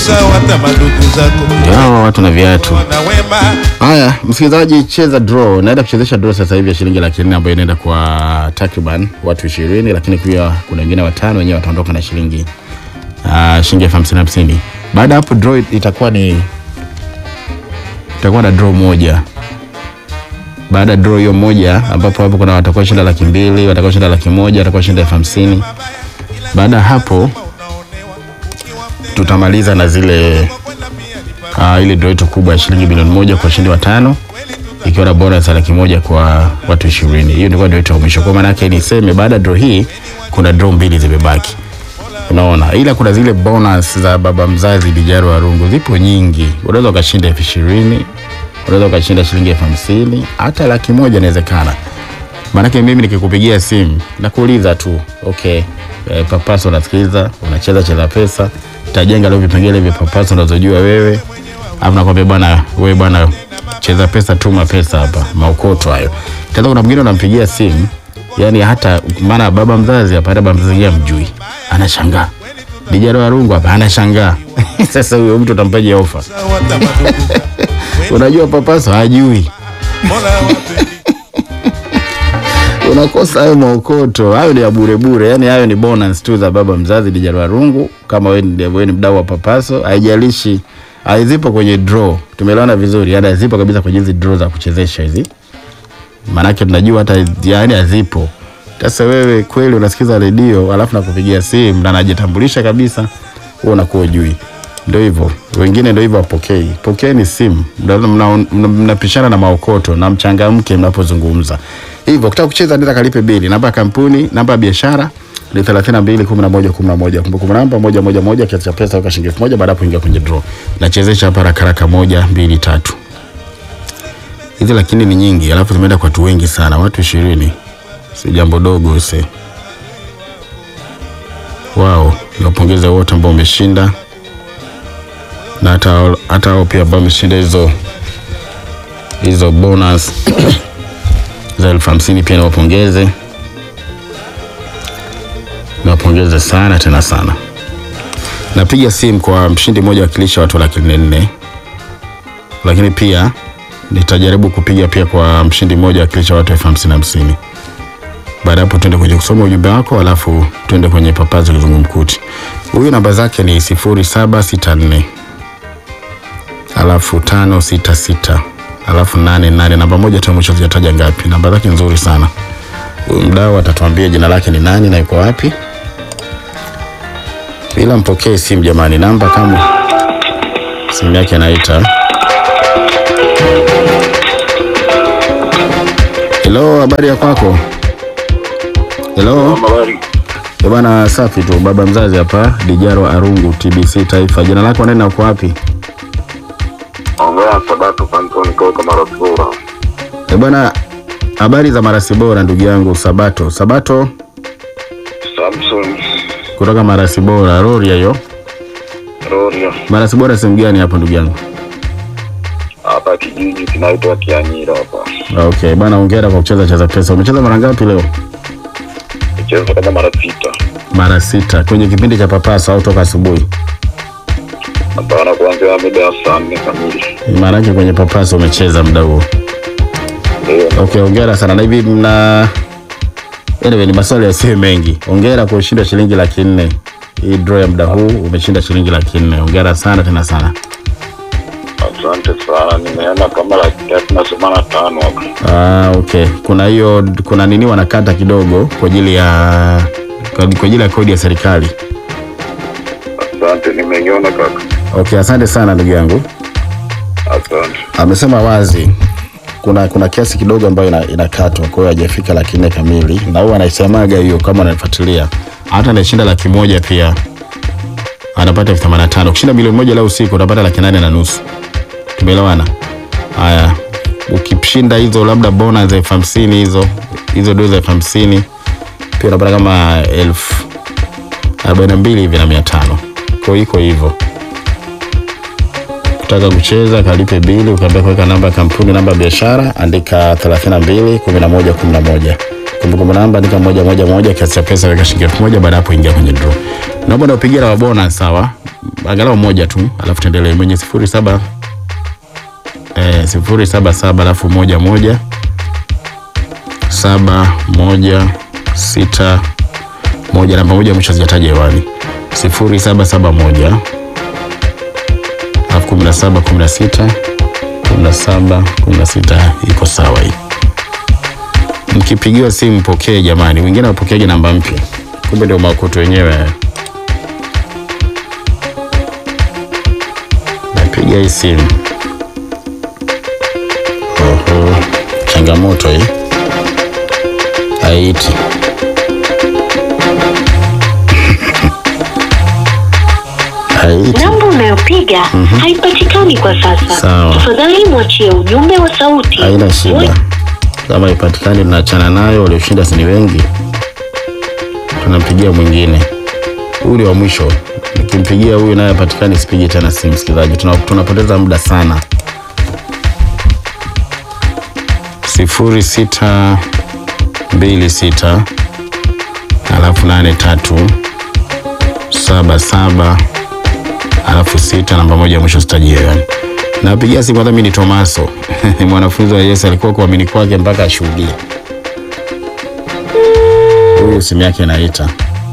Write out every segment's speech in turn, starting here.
sawa hata madugu zako hawa watu na viatu. na wema Haya, msikilizaji, cheza draw. Naenda kuchezesha draw sasa hivi ya shilingi laki nne ambayo inaenda kwa takriban watu ishirini, lakini pia kuna wengine watano wenyewe wataondoka na shilingi uh, shilingi elfu hamsini hamsini. Baada ya hapo draw itakuwa ni itakuwa na draw moja. Baada ya draw hiyo moja, ambapo hapo kuna watakuwa shinda laki mbili, watakuwa shinda laki moja, watakuwa shinda elfu hamsini. Baada ya hapo tutamaliza na zile uh, ile draw yetu kubwa ya shilingi bilioni moja kwa washindi watano ikiwa na bonus ya laki moja kwa watu ishirini. Hiyo ndio draw yetu ya mwisho. Kwa maana yake niseme baada ya draw hii kuna draw mbili zimebaki. Unaona, ila kuna zile bonus za baba mzazi Dijaro Warungu zipo nyingi. Unaweza ukashinda elfu ishirini, unaweza ukashinda shilingi elfu hamsini, hata laki moja inawezekana. Maanake mimi nikikupigia simu nakuuliza tu okay, eh, papaso unasikiliza, unacheza cheza pesa, tajenga leo vipengele vya papaso unazojua wewe, au nakwambia bwana, wewe bwana, cheza pesa, tuma pesa hapa, maukoto hayo. Tena kuna mwingine unampigia simu, yani hata maana baba mzazi hapa, hata baba mzazi yeye mjui, anashangaa Dijaro Warungu hapa anashangaa. Sasa huyo mtu utampaje ofa? sawa hata madugu zako Unajua papaso hajui mola wapendi unakosa hayo maokoto hayo ni ya bure bure yani hayo ni bonus tu za baba mzazi Dijaro Warungu kama wewe ni, wewe ni mdau wa papaso haijalishi haizipo kwenye draw tumeelewana vizuri yani hazipo kabisa kwenye hizi draw za kuchezesha hizi maanake tunajua hata yani hazipo sasa wewe kweli unasikiza redio alafu nakupigia simu na najitambulisha kabisa wewe unakuwa ujui ndio hivyo wengine ndio hivyo wapokei pokeeni simu mnapishana mna, mna, mna na maokoto na mchangamke mnapozungumza hivyo ukitaka kucheza nenda kalipe bili namba ya kampuni namba ya biashara ni 32 11 11 kumbukumbu namba moja moja moja kiasi cha pesa weka shilingi 1000 baada ya kuingia kwenye draw nachezesha hapa haraka haraka moja mbili tatu hizi lakini ni nyingi alafu zimeenda kwa watu wengi sana watu ishirini si jambo dogo se wao niwapongeze wote ambao wameshinda na hata hata hao pia ambao wameshinda hizo hizo bonus za elfu hamsini pia niwapongeze niwapongeze sana tena sana napiga simu kwa mshindi mmoja wakilisha watu laki nne nne lakini pia nitajaribu kupiga pia kwa mshindi mmoja wakilisha watu elfu hamsini hamsini baada hapo tuende kwenye kusoma ujumbe wako alafu tuende kwenye papazi kizungumkuti huyu namba zake ni sifuri saba sita nne alafu tano sita sita alafu nane nane namba moja tu ya mwisho sijataja ngapi namba zake nzuri sana huyu mdau atatuambia jina lake ni nani na yuko wapi ila mpokee simu jamani namba kama simu yake anaita helo habari ya kwako helo Habari. Eh bwana, safi tu. Baba mzazi hapa, Dijaro Arungu, TBC Taifa. Jina lako nani na uko wapi? Ongea Sabato Pantoni kutoka Marasura. Eh bwana, habari za marasi bora ndugu yangu Sabato. Sabato Samson kutoka marasi bora, Rorya hiyo. Roria. Marasi bora sehemu gani hapo ndugu yangu? Hapa kijiji kinaitwa Kianyira hapa. Okay, bwana hongera kwa kucheza cheza pesa. Umecheza mara ngapi leo? Nicheza kama mara sita. Mara sita kwenye kipindi cha papasa au toka asubuhi? Hapana, kuanzia mida ya saa nne kamili. Maana yake kwenye papasa umecheza muda huo. Ndio. Okay, hongera sana. Na hivi mna anyway, ni maswali yasiyo mengi. Hongera kwa kushinda shilingi laki nne. Hii draw ya muda huu umeshinda shilingi laki nne. Hongera sana tena sana. Asante sana. Nimeona kama laki tatu na themanini na tano hapa. Ah, okay. Kuna hiyo kuna nini wanakata kidogo kwa ajili ya kwa kwa ajili ya kodi ya serikali. Asante, nimeiona kaka. Okay, asante sana ndugu yangu. Asante. Amesema wazi kuna kuna kiasi kidogo ambayo ina- inakatwa, kwa hiyo hajafika laki nne kamili, na huwa anaisemaga hiyo kama unanifuatilia. Hata anashinda laki moja pia anapata elfu themanini na tano. Ukishinda milioni moja leo usiku utapata laki nane na nusu. Tumeelewana? Haya, ukishinda hizo labda bonus za elfu hamsini hizo hizo dozi za elfu hamsini pia unapata kama elfu arobaini na mbili hivi na mia tano. Kwa hiyo iko hivyo kutaka kucheza kalipe bili, ukaambia kuweka namba ya kampuni, namba ya biashara, andika 32 11 11. Kumbukumbu namba andika moja moja moja, kiasi cha pesa weka shilingi elfu moja. Baada ya hapo ingia kwenye draw. Naomba naupigia na bonus, sawa? angalau moja tu, alafu tuendelee. Mwenye sifuri saba eh, sifuri saba saba alafu moja moja saba moja sita moja namba moja mwisho sijataja hewani sifuri saba saba moja alafu kumi na saba kumi na sita kumi na saba kumi na sita iko sawa hii. Mkipigiwa simu mpokee jamani, wengine wapokeaje namba mpya, kumbe ndio maokoto wenyewe haya. Napiga hii simu. Oho, changamoto hii haiti. haiti. Namba unayopiga haipatikani kwa sasa. Sawa. Tafadhali mwachie ujumbe wa sauti. Haina shida, kama ipatikani tunaachana nayo. Walioshinda si ni wengi, tunampigia mwingine. Huyu ni wa mwisho, nikimpigia huyu naye apatikani, sipigi tena simu. Msikilizaji, tuna- tunapoteza muda sana. sifuri sita mbili sita alafu nane tatu saba saba alafu sita namba moja ya mwisho sitajia yani. Napigia simu hata mimi ni Tomaso ni mwanafunzi wa Yesu, alikuwa kuamini kwake mpaka ashuhudie. Huyu simu yake inaita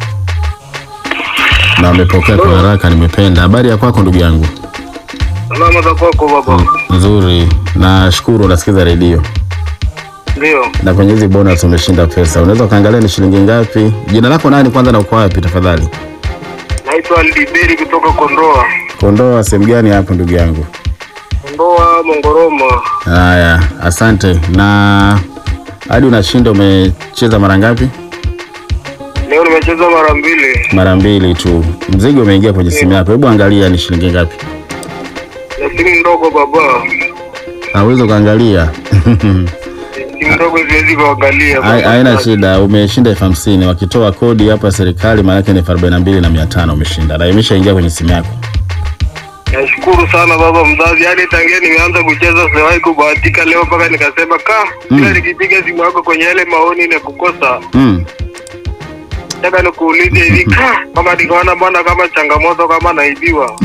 na amepokea kwa haraka, nimependa. Habari ya kwako ndugu yangu? Salama za kwako baba. Nzuri, nashukuru. Unasikiza redio Ndio. na kwenye hizi bonus umeshinda pesa. Unaweza ukaangalia ni shilingi ngapi? Jina lako nani kwanza na uko wapi tafadhali? Naitwa Lidiberi kutoka Kondoa. Kondoa sehemu gani hapo ndugu yangu? Kondoa Mongoroma. Haya, asante. Na hadi unashinda, umecheza mara ngapi? Leo nimecheza mara mbili. Mara mbili tu. Mzigo umeingia kwenye simu yako. Hebu angalia ni shilingi ngapi. Na simu ndogo baba. Hauwezi ukaangalia. Simu ndogo siwezi kuangalia. Hai- baba. Haina shida, umeshinda elfu hamsini. Wakitoa kodi hapa serikali, maana yake ni elfu arobaini na mbili na mia tano umeshinda, na imeshaingia kwenye simu yako. Nashukuru sana baba mzazi. Yaani tangia nimeanza kucheza siwahi kubahatika leo mpaka nikasema ka kila nikipiga simu yako kwenye yale maoni na kukosa. Mm. Nataka nikuulize hivi ka mpaka nikaona bwana kama changamoto kama naibiwa.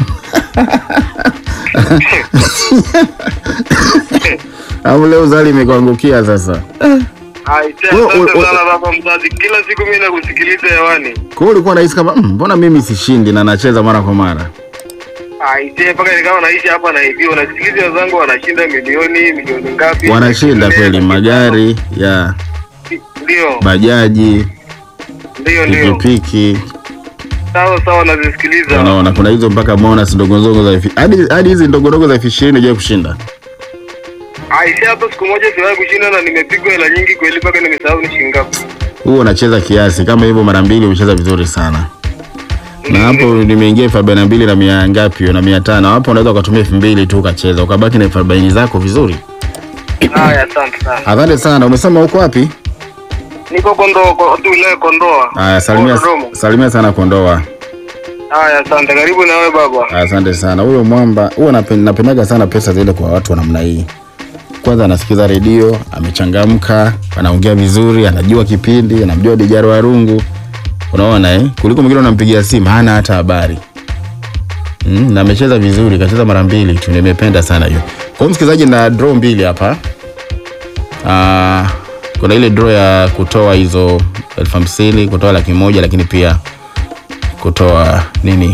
Au leo zali imekuangukia sasa. Aisee, Wewe- asante wewe- sana baba mzazi. Kila siku mimi nakusikiliza hewani. Kwa hiyo ulikuwa unahisi kama "Mm, mbona mimi sishindi na nacheza mara kwa mara? Aisee, mpaka nikawa naishi hapa naibiwa. Nasikiliza wenzangu wanashinda milioni milioni ngapi? Wanashinda kweli, magari ya Ndio, bajaji, ndio, ndio. pikipiki. Sawa sawa, nazisikiliza. Unaona kuna hizo mpaka bonus ndogo ndogo za elfu- hadi hadi hizi ndogo ndogo za elfu ishirini hujawahi kushinda. Aisee, hata siku moja siwahi kushinda na nimepigwa hela nyingi kweli, mpaka nimesahau ni shilingi ngapi. Huo unacheza kiasi kama hivyo mara mbili, umecheza vizuri sana. Na hapo nimeingia elfu arobaini na mbili na mia ngapi hiyo na mia tano hapo, unaweza ukatumia elfu mbili tu ukacheza ukabaki na elfu arobaini zako vizuri. Haya, asante sana. Asante sana. Umesema uko wapi? Niko Kondoa, kwa tu wilaya Kondoa. Haya, salimia, Dodoma. salimia sana Kondoa. Haya, asante. Karibu na wewe baba. Asante sana. Huyo mwamba huwa napen- napendaga sana pesa zile kwa watu wa namna hii. Kwanza anasikiza redio, amechangamka, anaongea vizuri, anajua kipindi, anamjua Dijaro Warungu. Unaona eh? Kuliko mwingine unampigia simu hana hata habari. Mm, na amecheza vizuri, kacheza mara mbili tu, nimependa sana hiyo. Kwa hiyo msikilizaji, na draw mbili hapa. Ah, kuna ile draw ya kutoa hizo elfu hamsini, kutoa laki moja, lakini pia kutoa nini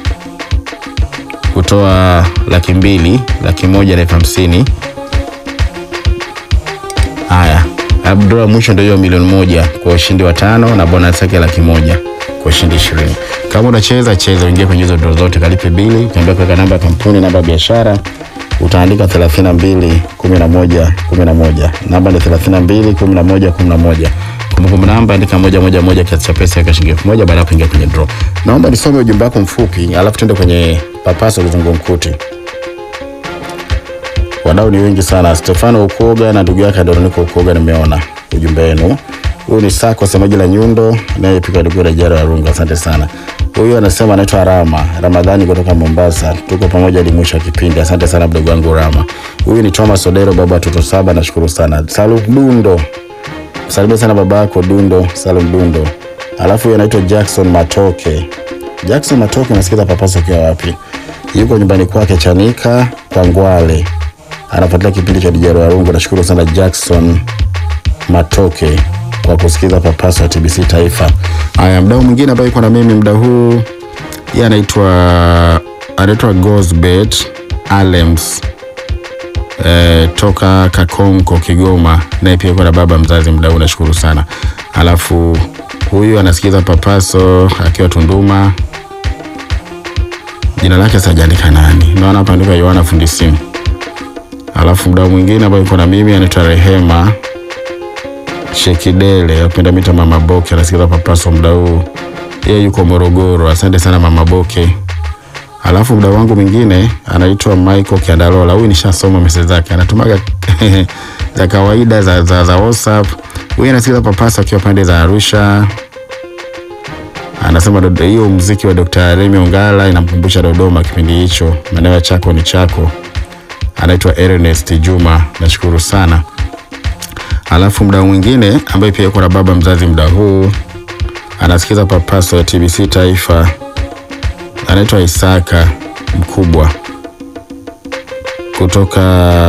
kutoa laki mbili laki moja na elfu hamsini haya abdura ya mwisho ndio hiyo milioni moja kwa ushindi wa tano na bonus yake laki moja kwa ushindi ishirini kama unacheza cheza uingie kwenye hizo dro zote kalipe bili ukiambia kuweka namba ya kampuni namba ya biashara utaandika 32 11 11 namba ni 32 11 11 kumbukumbu namba andika moja moja moja kiasi cha pesa yake shilingi elfu moja baada ya kuingia kwenye draw naomba nisome ujumbe wako mfupi alafu tuende kwenye papaso kizungumkuti wadau ni wengi sana stefano ukoga na ndugu yake adoroniko ukoga nimeona ujumbe wenu huyu ni sako semaji la nyundo anayepika dugura jara ya runga asante sana huyu anasema anaitwa rama ramadhani kutoka mombasa tuko pamoja hadi mwisho wa kipindi asante sana mdogo wangu rama huyu ni thomas odero baba wa watoto saba nashukuru sana salum dundo salimia sana baba yako dundo salum dundo alafu huyu anaitwa jackson matoke Jackson Matoke, unasikiza papaso ukiwa wapi? Yuko nyumbani kwake Chanika kwa Ngwale, anafuatilia kipindi cha Dijaro Warungu. Nashukuru sana Jackson Matoke kwa kusikiza papaso ya TBC Taifa. Haya, mdau mwingine ambaye yuko na mimi muda huu yeye anaitwa anaitwa Gosbet Alems eh, toka Kakonko Kigoma, naye pia yuko na baba mzazi muda huu, nashukuru sana. Alafu huyu anasikiza papaso akiwa Tunduma, jina lake sajaandika nani, naona hapa andika Yohana fundi simu. Alafu mdau mwingine ambaye yuko na mimi anaitwa Rehema Shekidele apenda mita Mama Boke, anasikiza papaso muda huu, yeye yuko Morogoro. Asante sana Mama Boke. Alafu mdau wangu mwingine anaitwa Michael Kiandalola. Huyu nishasoma message zake, anatumaga za kawaida za, za, za WhatsApp. Huyu anasikiza papasa akiwa pande za Arusha. Anasema dodo- hiyo muziki wa Dr. Remy Ongala inamkumbusha Dodoma kipindi hicho, maeneo ya chako ni chako. Anaitwa Ernest Juma, nashukuru sana. Alafu mdau mwingine ambaye pia yuko na baba mzazi muda huu anasikiza papaso ya TBC Taifa anaitwa Isaka mkubwa kutoka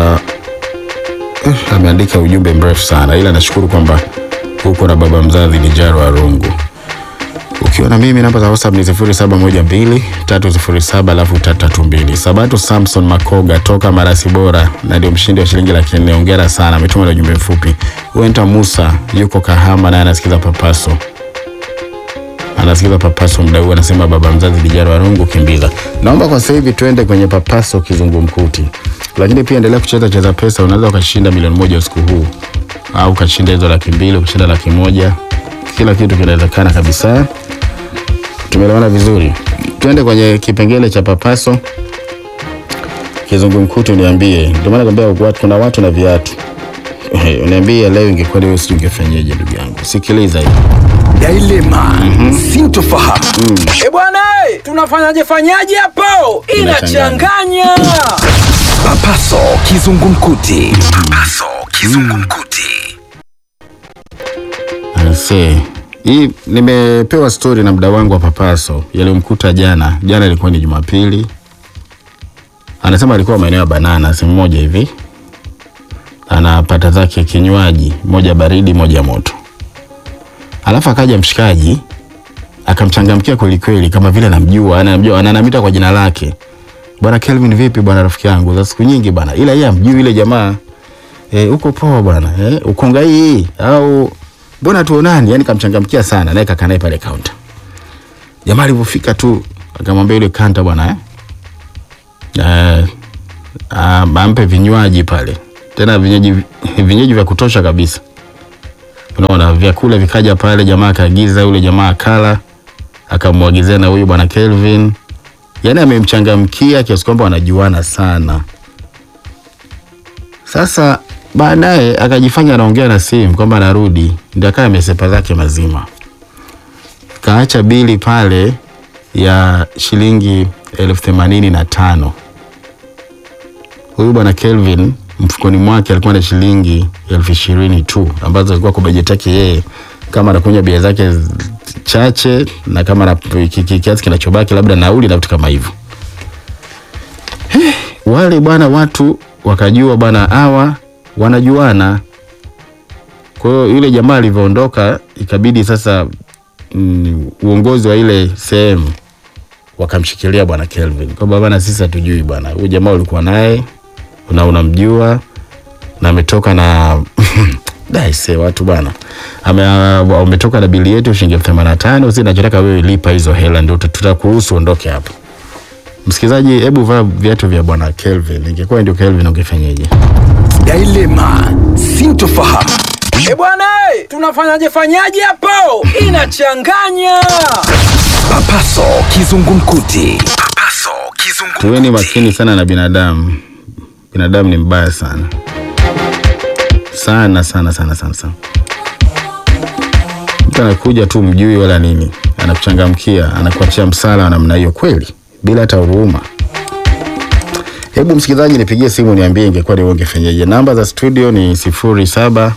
eh, ameandika ujumbe mrefu sana, ila nashukuru kwamba huko na baba mzazi ni Jaro Arungu. Ukiwa na mimi namba za WhatsApp ni 0712 307 alafu 332. Sabato Samson Makoga toka Marasi Bora na ndio mshindi wa shilingi laki nne. Hongera sana, ametuma na ujumbe mfupi. Wenta Musa yuko Kahama naye anasikiza papaso anasikiza papaso muda huu, anasema baba mzazi Dijaro Warungu kimbiza. Naomba kwa sasa hivi tuende kwenye papaso kizungumkuti, lakini pia endelea kucheza cheza pesa, unaweza ukashinda milioni moja usiku huu, au ukashinda hizo laki mbili, ukashinda laki moja. Kila kitu kinawezekana kabisa. Tumeelewana vizuri? Tuende kwenye kipengele cha papaso kizungumkuti, uniambie. Ndio maana nakwambia watu, kuna watu na viatu. Uniambie leo ingekuwa wewe, sijui ungefanyaje? Ndugu yangu, sikiliza hii Dilema sintofahamu. E bwana, eh, tunafanyaje fanyaje hapo? Inachanganya. Papaso kizungumkuti. Papaso kizungumkuti. Aise, hii nimepewa stori na mda wangu wa papaso yaliyomkuta jana. Jana ilikuwa ni Jumapili, anasema alikuwa maeneo ya Banana, sehemu moja hivi, anapata zake kinywaji moja baridi moja moto, alafu akaja mshikaji akamchangamkia kwelikweli, kama vile anamjua, anamjua, ananamita kwa jina lake, bwana Kelvin, vipi bwana, rafiki yangu za siku nyingi bwana, ila yeye amjui yule jamaa eh, uko poa bwana eh, ukonga hii au mbona tuonani? Yani kamchangamkia sana, naye kakaa naye pale kaunta. Jamaa alivyofika tu akamwambia yule kanta bwana eh, eh, am- ampe vinywaji pale, tena vinywaji vinywaji vya kutosha kabisa. Unaona, vyakula vikaja pale, jamaa akaagiza, yule jamaa akala, akamwagizia na huyu bwana Kelvin. Yani amemchangamkia kiasi kwamba wanajuana sana. Sasa baadaye akajifanya anaongea na simu kwamba anarudi, ndio akawa amesepa zake mazima, kaacha bili pale ya shilingi elfu themanini na tano. Huyu bwana Kelvin mfukoni mwake alikuwa na shilingi elfu ishirini tu ambazo alikuwa kwa bajeti yake yeye, kama anakunywa bia zake z- chache na kama na ki- ki- kiasi kinachobaki labda nauli na vitu kama hivyo wale bwana watu wakajua bwana hawa wanajuana. Kwa hiyo yule jamaa alivyoondoka, ikabidi sasa mm, uongozi wa ile sehemu wakamshikilia bwana Kelvin kwamba bwana, sisi hatujui bwana, huyu jamaa ulikuwa naye na unamjua na ametoka na daise watu bwana ame umetoka na bili yetu shilingi elfu themanini na tano. Sisi nachotaka wewe lipa hizo hela, ndio tutakuruhusu ondoke hapa. Msikilizaji, hebu vaa viatu vya bwana Kelvin. Ingekuwa ndio Kelvin, ungefanyaje? Dilema sintofahamu. E bwana, eh, tunafanyaje fanyaje hapo? Inachanganya. Papaso kizungumkuti. Papaso kizungumkuti. Tuweni makini sana na binadamu. Binadamu ni mbaya sana sana sana sana sana sana. Mtu anakuja tu mjui wala nini, anakuchangamkia, anakuachia msala wa namna hiyo, kweli bila hata huruma. Hebu msikilizaji, nipigie simu niambie, ingekuwa ni wewe ungefanyaje? Namba za studio ni sifuri saba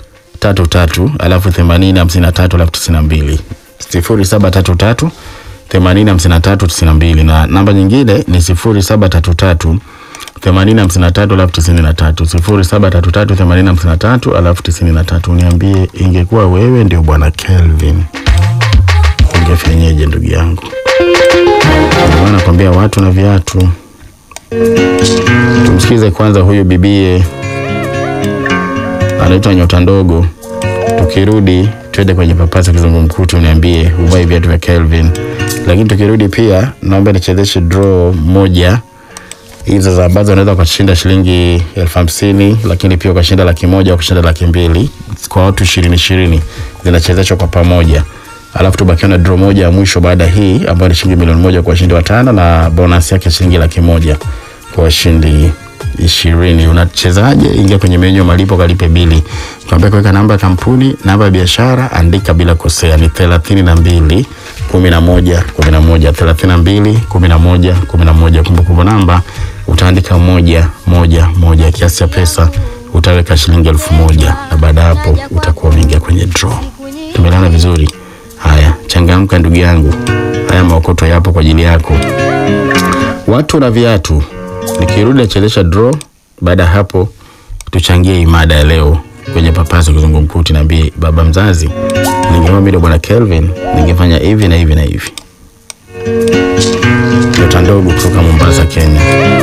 tatu tatu alafu themanini hamsini na tatu alafu tisini na mbili sifuri saba tatu tatu themanini hamsini na tatu tisini na mbili na namba nyingine ni sifuri saba tatu tatu themanini hamsini na tatu alafu tisini na tatu sifuri saba tatu tatu themanini hamsini na tatu alafu tisini na tatu Niambie, ingekuwa wewe ndio bwana Kelvin, ungefenyeje ndugu yangu? Ndio maana nakwambia watu na viatu. Tumsikize kwanza huyu bibie anaitwa Nyota Ndogo. Tukirudi twende kwenye papasa kizungumkuti, uniambie uvai viatu vya Kelvin. Lakini tukirudi pia, naomba nichezeshe draw moja hizo za ambazo unaweza ukashinda shilingi elfu hamsini lakini pia ukashinda laki moja au ukashinda laki mbili kwa watu ishirini ishirini zinachezeshwa kwa pamoja alafu tubakiwa na draw moja ya mwisho baada ya hii ambayo ni shilingi milioni moja kwa washindi watano na bonus yake shilingi laki moja kwa washindi ishirini unachezaje ingia kwenye menyu ya malipo kalipe bili tuambia kuweka namba ya kampuni namba ya biashara andika bila kosea ni thelathini na mbili kumi na moja kumi na moja thelathini na mbili kumi na moja kumi na moja kumbukumbu namba utaandika moja moja moja kiasi cha pesa utaweka shilingi elfu moja na baada ya hapo utakuwa umeingia kwenye draw tumelana vizuri haya changamka ndugu yangu haya maokoto yapo kwa ajili yako watu na viatu nikirudi nachelesha draw baada ya hapo tuchangie imada ya leo kwenye papaso kizungumkuti naambie baba mzazi ningekuwa mimi ndo bwana kelvin ningefanya hivi na hivi na hivi nyota ndogo kutoka mombasa kenya